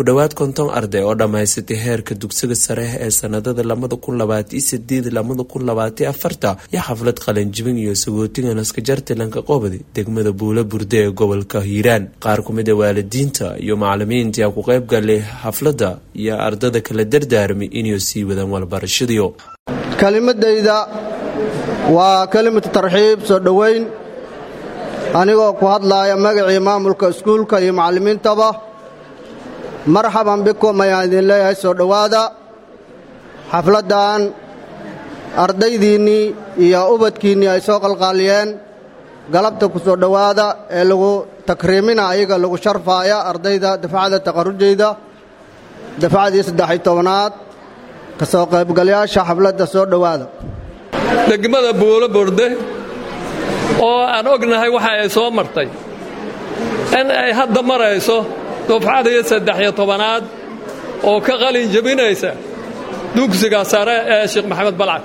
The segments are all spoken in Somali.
ku dhowaad konton arday oo dhammaysatay heerka dugsiga sare ee sanadada labada kun labaatiyo sideed labada kun labaatiyo afarta iyo xaflad qalinjibin iyo sagootiga naskajartilanka qobadi degmada buula burde ee gobolka hiiraan qaar ku mid a waalidiinta iyo macalimiinta ku qayb galay xafladda iyo ardada kala dardaarmay inay sii wadaan walbarashadiyo kelimadayda waa kelimatu tarxiib soo dhowayn anigoo ku hadlaaya magacii maamulka iskuulka iyo macallimiintaba marxaban bikum ayaan idin leeyahay soo dhowaada xafladdan ardaydiinnii iyo ubadkiinnii ay soo qalqaaliyeen galabta ku soo dhowaada ee lagu takriimina ayaga lagu sharfaaya ardayda dafcada taqarrujayda dafcadii saddex-iyo tobanaad ka soo qaybgalayaasha xafladda soo dhowaada degmada buulo burde oo aan ognahay waxa ay soo martay in ay hadda marayso dufcadii saddex-iyo tobanaad oo ka qalin jebinaysa dugsiga sare ee sheekh maxamed balcad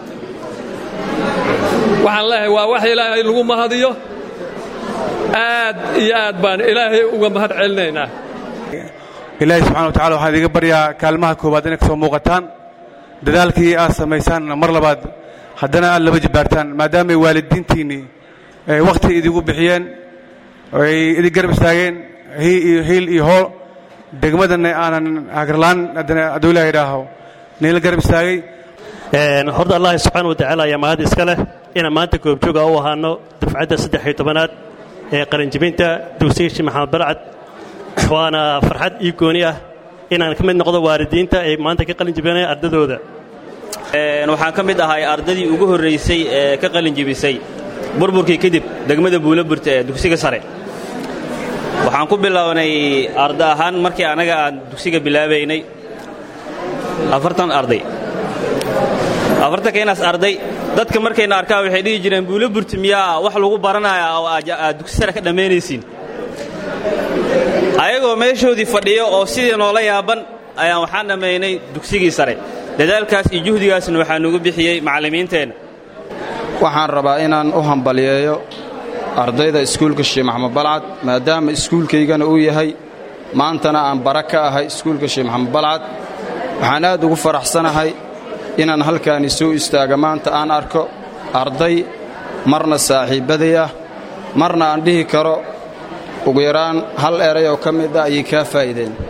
waxaan leeyahay waa wax ilaahay lagu mahadiyo aad iyo aad baan ilaahay uga mahad celinaynaa ilaahay subxana wa tacala waxaan idiga baryaa kaalmaha koowaad inay ka soo muuqataan dadaalkii aad samaysaanna mar labaad haddana aad laba jibbaartaan maadaamay waalidiintiinnii wakhti idigu bixiyeen ay idin garab istaageen hiil iyo hool degmadanna aanan hagarlaan haddana hadduu ilaah idhaaho niila garab istaagay horta allahi subxaana wa tacaala ayaa mahad iska leh inaan maanta goobjooga u ahaano dufcadda saddex-iyo tobanaad ee qalinjibinta dugsiga sheekh maxamed balcad waana farxad ii gooni ah inaan ka mid noqdo waalidiinta ay maanta ka qalinjibinaya ardadooda waxaan ka mid ahay ardadii ugu horraysay ee ka qalinjibisay burburkii kadib degmada buulaburta ee dugsiga sare waxaan ku bilownay arda ahaan markii annaga aan dugsiga bilaabaynay afartan arday afartanka inaas arday dadka markayna arkaan waxay dhihi jireen buulaburta miyaa wax lagu baranaya oo aad dugsi sare ka dhammaynaysiin ayagoo meeshoodii fadhiyo oo sidii noola yaaban ayaan waxaan dhammaynay dugsigii sare dadaalkaas iyo juhdigaasna waxaa nugu bixiyey macallimiinteenna waxaan rabaa inaan u hambaliyeeyo ardayda iskuulka sheekh maxamed balcad maadaama iskuulkaygana uu yahay maantana aan bara ka ahay iskuulka sheekh maxamed balcad waxaan aad ugu faraxsanahay inaan halkaani soo istaaga maanta aan arko arday marna saaxiibbaday ah marna aan dhihi karo ugu yaraan hal eray oo ka mid ah ayay kaa faa'iideen